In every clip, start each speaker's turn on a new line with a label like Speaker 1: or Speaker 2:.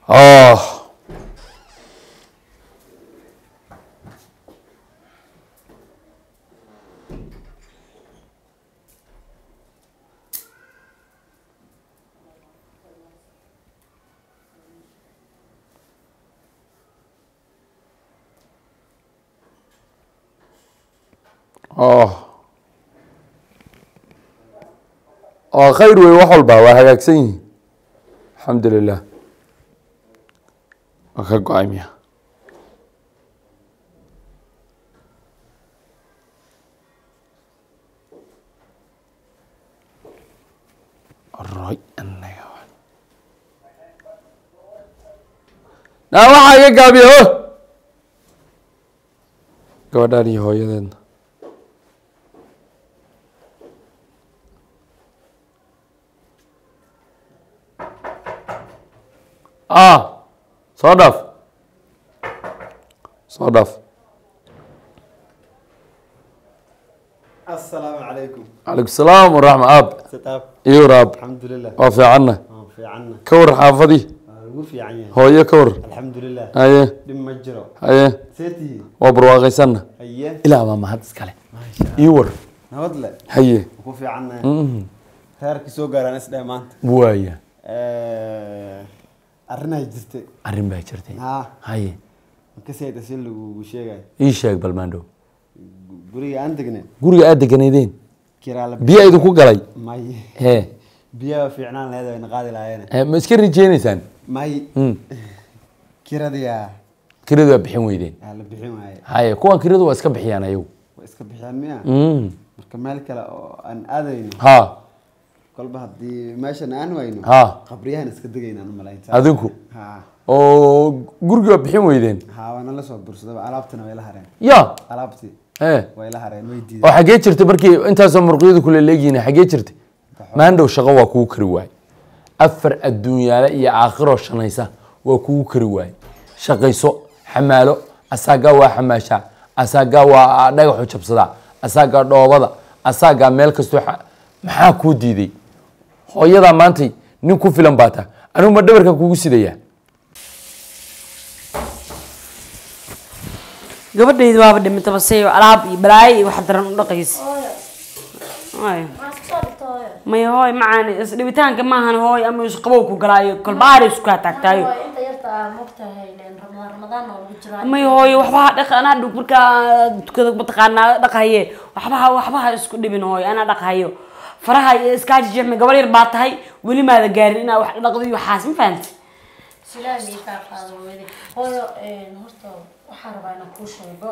Speaker 1: oh oh oo khayr wey wax walba waa hagaagsan yihin alxamdu lilah waa ka go-ay miya roy anaga naa waxaa iga gaabiya ho gabadhaan iyo hooyadeedna ah soo dhaaf soo dhaaf
Speaker 2: asalaamu calaykum
Speaker 1: calaykum salaam waraxma aab
Speaker 2: sitaab
Speaker 1: iyo raab
Speaker 2: alxamdulilah
Speaker 1: waa fiicanna
Speaker 2: waan fiicanna
Speaker 1: ka war xaafadii
Speaker 2: waa lagu fiican yahay
Speaker 1: hooyo ka war
Speaker 2: alxamdulilah
Speaker 1: haye
Speaker 2: dhib ma jiro
Speaker 1: haye
Speaker 2: seetihi
Speaker 1: waa barwaaqaysanna
Speaker 2: haye
Speaker 1: ilaa baa mahad iskale
Speaker 2: maasha
Speaker 1: ii war
Speaker 2: nabad le
Speaker 1: haye
Speaker 2: waan ku fiicannahay
Speaker 1: Mhm.
Speaker 2: reerkii soo gaaraan isdhahe maanta
Speaker 1: waaya
Speaker 2: arrinay jirtay
Speaker 1: arrin baa jirtay
Speaker 2: haa
Speaker 1: haye
Speaker 2: makasayda si lagu sheegayo
Speaker 1: ii sheeg balmaandhow
Speaker 2: guriga aan degnay
Speaker 1: guriga aad deganaydeen
Speaker 2: kiraa la
Speaker 1: biyo idinku galay
Speaker 2: may
Speaker 1: hee
Speaker 2: biyaha fiicnaan laheed wayna qaadi lahaayeen
Speaker 1: Eh, ma iska rijeynaysaan
Speaker 2: may
Speaker 1: Mm.
Speaker 2: kiradiyaa
Speaker 1: kiradu waa bixin weydeen
Speaker 2: aa la bixin waaye
Speaker 1: haye kuwan kiradu waa iska bixiyaan ayagu
Speaker 2: waa iska bixiyaan miya
Speaker 1: Mm.
Speaker 2: marka meel kale oo aan aadayno
Speaker 1: ha
Speaker 2: kolba haddii meeshan aan wayno
Speaker 1: ha
Speaker 2: qabriyahan iska degaynaan umalayn
Speaker 1: adinku
Speaker 2: ha
Speaker 1: oo guriga waa bixin weydeen
Speaker 2: ha waana la soo bursadaba alaabtina way la hareen
Speaker 1: ya
Speaker 2: alaabtii
Speaker 1: eh
Speaker 2: way la hareen way
Speaker 1: oo
Speaker 2: diideen
Speaker 1: xaggee jirtay markii intaasoo murqiyadu kule leegyihiin xaggee jirtay maandhow shaqo waa kugu kari waaye afar adduunyaale iyo aakhiroo shanaysa waa kugu kari waaye shaqayso xamaalo asaagaa waa xamaashaa asaagaa waa dhagaxu jabsadaa asaagaa dhoobada asaagaa meel kastoo xa- maxaa kuu diiday hooyadaa maantay nin ku filan baa taa anigu ma dhabarka kugu sidayaa
Speaker 3: gabadhaydu waaba dhimata base alaab iyo balaayo iyo wax daran u dhaqaysa Hooyo. maya hooy macaan isdhibitaanka maahan hooy ama isqabow ku galaayo kolbaari isku kaa taagtaayo
Speaker 4: inta yarta aa mogtahay ramadaan ramadaan oo lagu jiraa
Speaker 3: maya hooy waxbaha dhaq anaa dhug markaa tukada mataqaanaa dhaqaye waxbaha waxbaha isku dhibin hooy anaa dhaqayo faraha iyo iskaajijexme gabar yar baa tahay weli maada gaarin inaa wax dhaqdo iyo waxaas ma fahamti
Speaker 4: silaa mii kaa qaado weydi hooyo horta waxaa rabaa inaan kuu sheego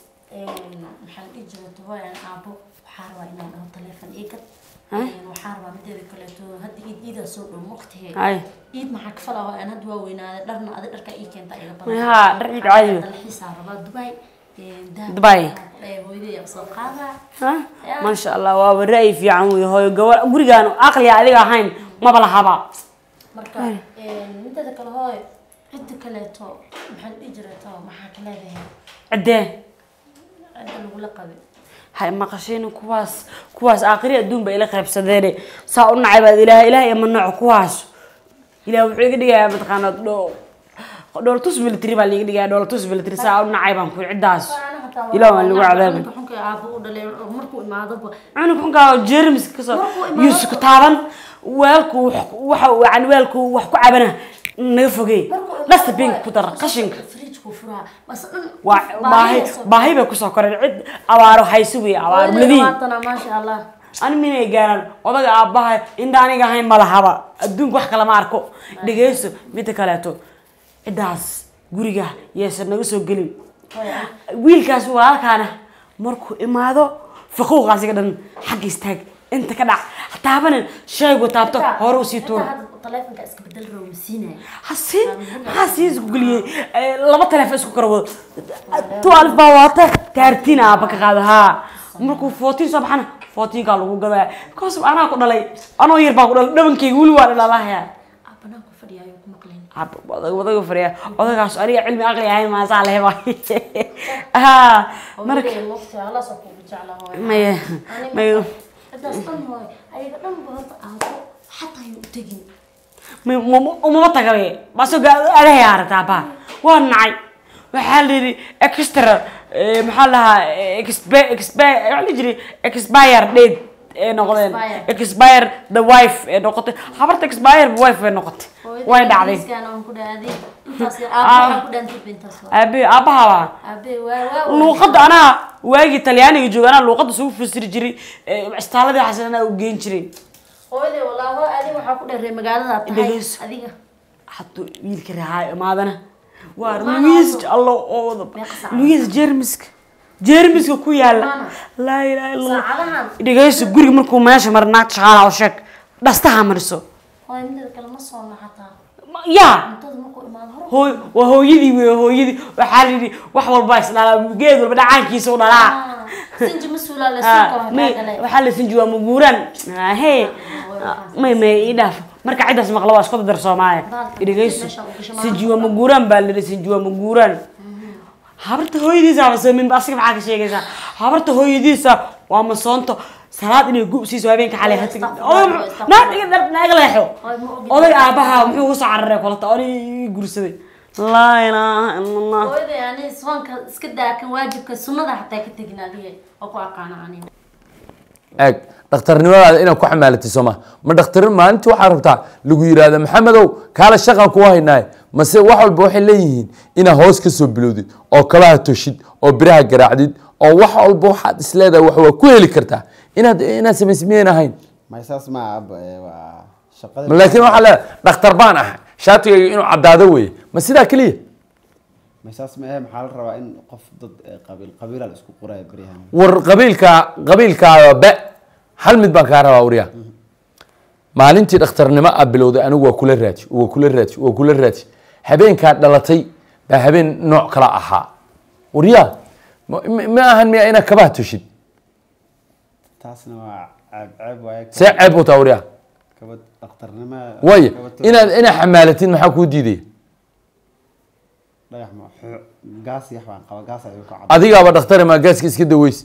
Speaker 4: maxaan dhihi jirata hooyo aan aabo waxaa rabaa inaan dhaho taleefon ii gad waxaa rabaa mideeda kaleeto hadda iid iidaa soo dhow mogtahe
Speaker 3: Ay.
Speaker 4: iid maxaa kafala hooyo aan hadda waa weynaaday dharna adi dharka ii keenta iga
Speaker 3: Haa, dhar iid caadi ah.
Speaker 4: dalxiisaa rabaa dubai dahab
Speaker 3: Dubai.
Speaker 4: hooyadii aan soo qaadaa
Speaker 3: Ha? maasha allah waaba ra'yi fiican wey hooyo gabar gurigaan aqli adiga ahayn maba lahaba
Speaker 4: marka mideeda kale hooyo cidda kaleeto maxaan dhihi jirata maxaa ka leedahay
Speaker 3: ciddee
Speaker 4: cidda lagula qabay
Speaker 3: hay maqasheen kuwaas kuwaas aakhiri adduun ba ila qaybsadeene saa u nacay baad ilaah ilaah iyo manooc kuwaas ilaah wuxuu iga dhigayaa mataqaana dho dhoolatus military baa liiga dhigayaa dhoolatus military saa u nacay baan ku ciddaas ilaah waan lagu cadaabay
Speaker 4: xunka aabo u dhalay oo markuu imaadaba
Speaker 3: cunug xunkaa jermis kasoo yuusuf taaban weelku waxa yani weelku wax ku cabana naga fogey dhasta bink ku dara qashinka
Speaker 4: fridge-ku furaa bas dhan
Speaker 3: waa baahi baahi bay kusoo koreen cid abaaro hayso wey abaaro ladiin
Speaker 4: labaatana maasha allah
Speaker 3: ani minay gaaraan odaga aabbaha inta aniga ahayn ma lahaba adduunka wax kale ma arko dhegeyso midda kaleeto ciddaas guriga yeesan naga soo gelin wiilkaas walaalkaana markuu imaado faquuqaasiga dhan xagga istaag inta ka dhac taabanin shaygu taabto hore usii tuura
Speaker 4: taleefonka iska bedel rabo masiinaya
Speaker 3: hasi maxaa sii isku geliyey Eh, laba taleefon isku kala wado tu alif baa wata taartiin aaba ka qaada haa markuu footiin soo baxana footiinkaa lagu gadaa because anaa ku dhalay anoo yar baa ku dhalay dhabankeyga weli waa dhalalaaya
Speaker 4: aabanaan ku fadhiyaayo ku maqlin
Speaker 3: odaga fariya odagaas aniga cilmi aqli ahayn maasaa leheba haa marka
Speaker 4: marka waqti alaasoo kugu jecla hooyo
Speaker 3: maya maya
Speaker 4: ciddaas dhan hooyo ayaga dhan ba horta aabo xataa ayuu u tegin
Speaker 3: Ma- ma- umama tagabe baso adahay aragtaa baa waa nacay waxaa la yidhi extra eh, maxaa la dhahaa expe- expe- waxaa la jiri expire date ee noqdeen
Speaker 4: Expire.
Speaker 3: expire the wife ee noqotay habarta expire wife ee noqotay way dhacday
Speaker 4: Ingiriiskaan aan ku dhahay intaas aabbe waxaa ku dhantay intaas waa
Speaker 3: aabe aabaha baa
Speaker 4: aabbe waa waa
Speaker 3: luuqadda anaa waagii talyaaniga jooga anaa luuqadda isugu fasiri jiray eh, istaaladii xasan anaa u geen jiray
Speaker 4: hooyaday wallaahi hooy adiga waxaa ku dharray magaalada tahay
Speaker 3: Dhegeyso.
Speaker 4: adiga
Speaker 3: hadduu wiilka rahaa imaadana waa
Speaker 4: Maana
Speaker 3: luis
Speaker 4: also.
Speaker 3: allo oo wada
Speaker 4: Meeqa saac?
Speaker 3: luis jeermiska jeermiska ku yaala
Speaker 4: Maana.
Speaker 3: laa ilaaha illa allah
Speaker 4: saacadahan
Speaker 3: dhegeyso guriga markuu meesha mara naagta shaqaalaha u sheeg dhastaha mariso
Speaker 4: hooy mideeda kale ma soona xataa
Speaker 3: Ma- yaa
Speaker 4: cuntada markuu imaado hor
Speaker 3: hooy waa hooyadii wey hooyadii waxaa la yidhi wax walba isdhalaa geed walba dhacaankiisa u dhalaa
Speaker 4: sinji ma suulaa la
Speaker 3: Ah,
Speaker 4: suuqa
Speaker 3: may
Speaker 4: waxaa galay
Speaker 3: waxaa la sinji waa muguuraan he may may ii dhaaf marka ciddaas maqla waa isku dadar soomaaliya
Speaker 4: Baalka
Speaker 3: dhegeyso
Speaker 4: meesha uu gasho
Speaker 3: sinji waa muguuraan baa la yidhi sinji waa muguuraan habarta hooyadiisa masaminba asiga maxaa ka sheegaysaa habarta hooyadiisa waa masoonto salaad inay gub siiso habeenka xalay ha tagin naaga leexo oday aabaha muxuu ugu soo cararay kolata oday ii gursaday laa ilaaha ila allah
Speaker 4: hooyaday ani soonka iska daakan waajibka sunnada xataa ka tegin adiga oo ku aqaana aniga
Speaker 1: eeg dhakhtarnimadaada inaad ku xamaalatay soo ma ma dhakhtar maalintii waxaad rabtaa lagu yidhaahda maxamedow kaala shaqan kuwa haynaaye mase wax walba waxay leeyihiin inaad hoos ka soo bilowdid oo kabaha toshid oo biraha garaacdid oo wax walba waxaad isleedahay wax waa ku heli kartaa inaad inaad samaysid miyayn ahayn
Speaker 2: may saas ma aaba ee, waa shaqada
Speaker 1: laakiin waxaa leedahay dhakhtar baan ahay shaatigayga inuu caddaado weeye ma sidaa keliya
Speaker 2: may saas ma ahe maxaa la rabaa in qof dad ee, qabiil qabiila la isku qoraya beryahan
Speaker 1: war qabiilka qabiilkaada be hal mid baan kaa rabaa waryaa maalintii dhakhtarnimo a bilowday anigu waa kula raaji waa kula raaji waa kula raaji habeenkaa dhalatay baa habeen nooc kala ahaa waryaa ma ma- ma ahan miya inaad kabaha tushid
Speaker 2: taasna waa ceeb ceeb waaye
Speaker 1: see ceeb u taa waryaa
Speaker 2: kabad dhakhtarnimo
Speaker 1: waayo
Speaker 2: kabad-
Speaker 1: inaad inaad xamaalatid maxaa kuu diidaya
Speaker 2: dhagax ma xu- gaas yax baan qaba gaas ayuu ka cad
Speaker 1: adigaaba dhakhtari maa gaaska iska daweys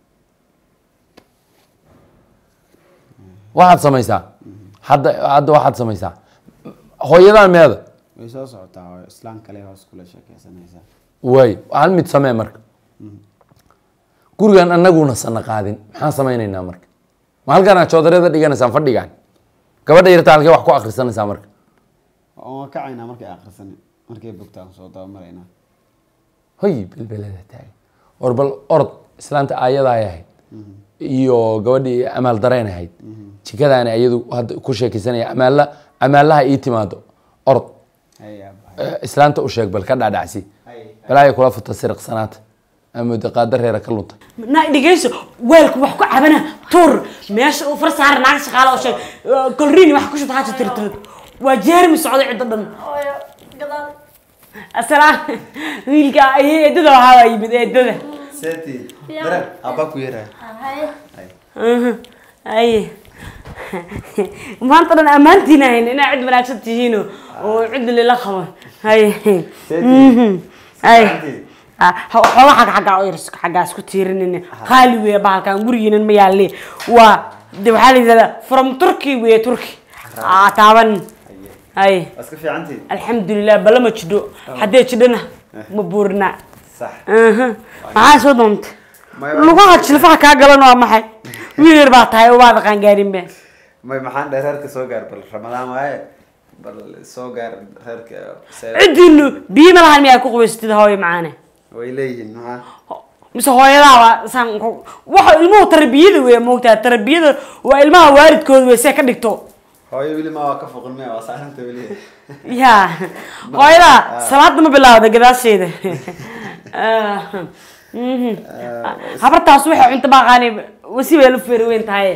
Speaker 1: waxaad samaysaa hadda hadda waxaad samaysaa hooyadaan meeda
Speaker 2: way soo socotaa oo islaan kale hoos kula sheekeysanaysaa
Speaker 1: waay hal mid samee marka gurigan anaguna sana qaadin maxaan samaynaynaa marka ma halkaan joodaryada dhiganaysaan fadhigaan gabadha yarta halkee wax ku akrisanaysaa marka
Speaker 2: waan kacaynaa markay akhrisan markay bogtaan soo dabamaraynaa
Speaker 1: hoy belbelada taagan war bal orod islaanta aayadaay ahayd iyo gabadhii amaal dareen ahayd jikadaani ayadu hadda ku sheekaysanaya amaalla amaalaha ii timaado orod
Speaker 2: hay aaba
Speaker 1: Eh, islaanta u sheeg bal ka dhaadhacsi
Speaker 2: hay
Speaker 1: balaayo kula futa siriqsanaata ama daqaada reera ka lunta
Speaker 3: na dhegeyso weelku wax ku cabana tuur meesha uu far saara naag shaqaala oo sheeg kolriin wax ku shubta haja tirtir waa jeermi socday cidda dhan
Speaker 4: hooyo gadaal
Speaker 3: asalaam wiilka ay eedada waxaa waa yimid eedada
Speaker 2: seti
Speaker 4: Fiican.
Speaker 2: dareen aabaa ku yaraya
Speaker 4: haye
Speaker 3: aye maanta dhan ammaantiina hayn inaa cid wanaagsan tihiin oo cid lila qabo haye haye xooga xagga xagga oo yars xaggaa isku tiirinin qaali weeye bahalkan gurigiinan ma yaalle waa de waxaa la yidhahdaa from turkey weeye turkey aa taaban haye
Speaker 2: waa iska fiicantii
Speaker 3: alxamdulilah bala ma jidho haddee jidhana ma buurina
Speaker 2: sax
Speaker 3: maxaa soo doontay
Speaker 2: Maya-
Speaker 3: lugaha jilfaha kaa galan waa maxay wiil yar baa tahay ubaada qaangaarinbe
Speaker 2: may maxaan dhahay reerka soo gaar bal ramadaan waaye bal soo gaar reerka se-
Speaker 3: cidiinu biyo ma lahan miyaa ku qubaysatid hooyo macaane
Speaker 2: way leeyihiin maxaa
Speaker 3: mise hooyadaaba saan ku- waxa ilmuhu tarbiyada wey moogtaa tarbiyada waa ilmaha waalidkooda wey see ka dhigto
Speaker 2: hooyo weli ma waa ka foqin miya waa saaranta weli
Speaker 3: ya hooyadaa salaada ma bilaawda gadaasheeda Mhm. habartaas waxay cunto baaqaani wasi bay la feeri weyn tahay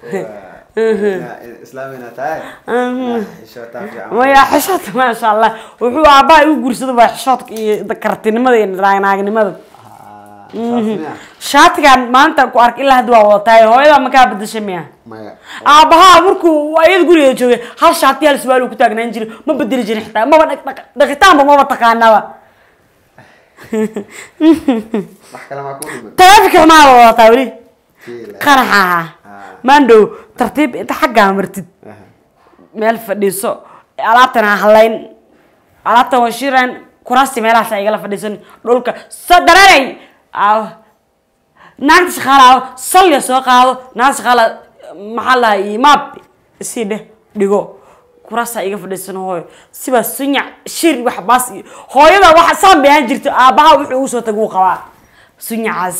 Speaker 2: islaamina tahay xishootaa fiican
Speaker 3: maya xishoodka maasha allah wuxuu aabbaha igu guursada waa xishoodka iyo kartinimada iyo naagnimada
Speaker 2: Ah, saas miya
Speaker 3: shaatigan maanta ku ark ilaa hadda waa wadatahay hooyadaa makaa bedashay miya
Speaker 2: maya
Speaker 3: aabbahaa markuu ayada gurigeeda joogay hal shaati hal suwaal uu ku taagnaan jiray ma bedeli jirin xitaa maba dhaq- dhaq- dhaqitaanba maba taqaanaba
Speaker 2: wax kale maa ku dhiman
Speaker 3: taraafika maaba wadataa weli
Speaker 2: Kiila.
Speaker 3: qaraxa ahaa maandhow tartiib inta xaggaa martid
Speaker 2: Aha.
Speaker 3: meel fadhiiso alaabtan ha halayn alaabtan waa shiran kuraasti meelahaas ay igala fadhiisan dhulka sa dareeray aaw naagta shaqaala salya soo qaado naagta shaqaala maxaa lahay imaab isii dheh dhigo kuraasta iga fadhiisan hooyo sibaa sunyac shir wax baas iyo hooyada waxa saan bay ahaan jirto aabbaha wuxuu ugu soo tag uu qabaa sunyacaas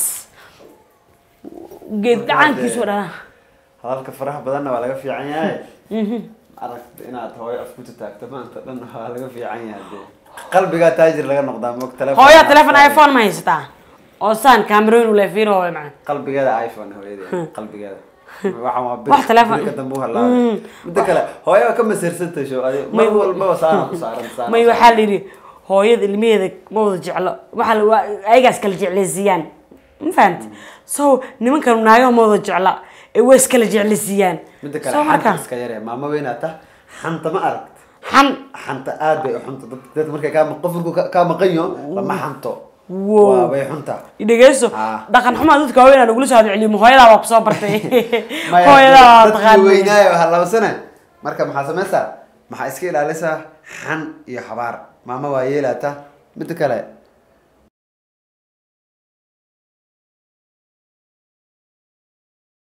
Speaker 3: geed dhacaankiisu dhalaa
Speaker 2: hadalka faraha badanna waa laga fiican yahay aragta inaad hooyo af ku taagto maanta dhan waa laga fiican yahay dee qalbigaa taajir laga noqdaa moog telefoon
Speaker 3: hooyo telefon iphone ma haysataa oo saan cameroon ule fiir hooyo macna
Speaker 2: qalbigeeda iphone hooyadeeda qalbigeeda waxaan waa bir
Speaker 3: Wax telefoon-
Speaker 2: birka dambe u halaabay midda kale hooyo waa ka masirsantahay show adi mar walbaba saana ku saaran saana
Speaker 3: may
Speaker 2: ku
Speaker 3: waxaa la yidhi hooyada ilmaheeda ma wada jeclo waxaa la waa ayagaas kala jeclaysiiyaan ma fahamti so nimankan naagaha ma wada jecla ee way iskala jeclaysiiyaan
Speaker 2: midda kale
Speaker 3: so
Speaker 2: xanta
Speaker 3: marka
Speaker 2: iska yaree maama weynaad tah xanta ma aragt
Speaker 3: xan
Speaker 2: xanta aad bay u xunta dad dad markay kaa qof markuu ka- kaa maqanyo lama xanto
Speaker 3: Wow.
Speaker 2: waa bay xunta
Speaker 3: dhegeyso
Speaker 2: Ah.
Speaker 3: dhaqan xumaa dadka waaweyn aan ugula soo hadceliyo ma hooyadaa waa kusoo bartay
Speaker 2: Maya,
Speaker 3: hooyadaa waa
Speaker 2: dadkii
Speaker 3: taqaanay
Speaker 2: weynaayo halabsane marka maxaa samaysaa maxaa iska ilaalisaa xan iyo xabaar maama waa yeelaata midda kale